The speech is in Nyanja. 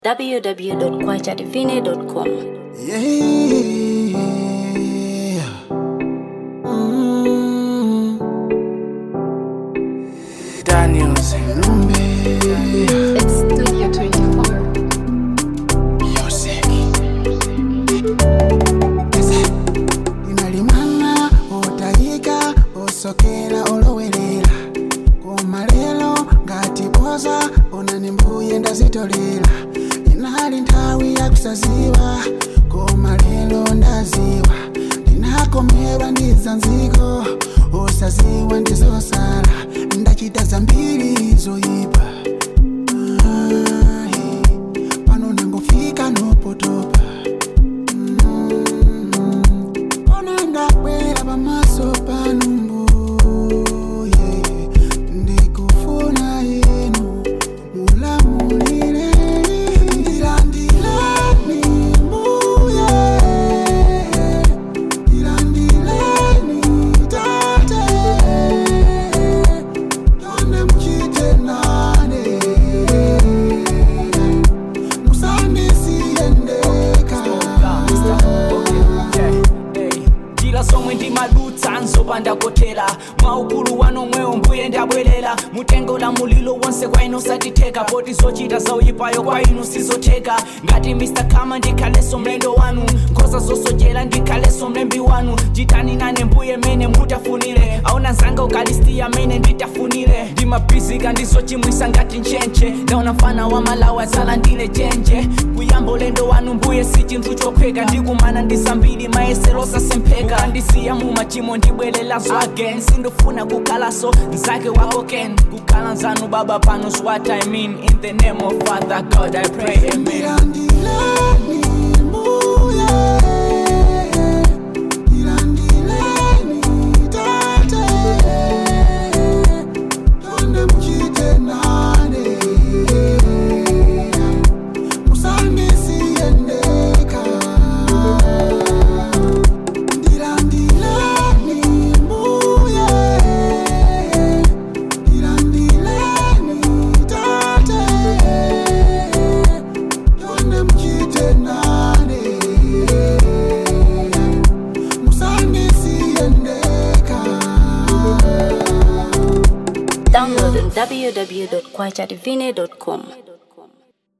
www.kwachadivine.com. Yeah. Mm. Daniels. Lumbe. It's Studio 24. Music. inalimana otayika osokera olowerera koma lero ngati boza onani mbuye ndazitolera inali nthawi yakusaziwa koma lero ndaziwa ndinakomerwa ndizanziko osaziwa ndizosala ndachita zambiri zoyipa Ai, pano nangofika nopotopa onangabwera pamaso panu mbuye ndikufuna yenu mulamulire ndilandileni mbuye ndilandileni tate yone muchite nane njira zomwe ndimadutsa nzopanda kotera mwaukulu wanomwewo mbuye ndabwerera mutengo la mulilo wonse kwa inu satitheka poti zochita zauyipayo kwa inu sizotheka ngati mr kama ndikhaleso mlendo wanu nkhosa zosochera ndikhaleso mlembi wanu chitani nane mbuye mene mutafunire aona nzanga ukalistiya mene nditafunire ndimabhizika ndizochimwisa ngati nchenche ndaona mfana wa malawi azala ndile chenje kuyamba ulendo wanu mbuye si chinthu chophweka ndikumana ndisambiri mayesero sasempheka ukandisiya mu machimo ndibwerelaso again sindofuna kukalaso mzake wako ken kukhala nzanu baba pano is what i mean in the name of father god i pray amen Ndilandileni mbuye, ndilandileni tate, yone muchite nane, musandisiye ndekha. Ndilandileni mbuye, ndilandileni tate, yone muchite nane musandisiye ndekha Download on www.kwachadivine.com.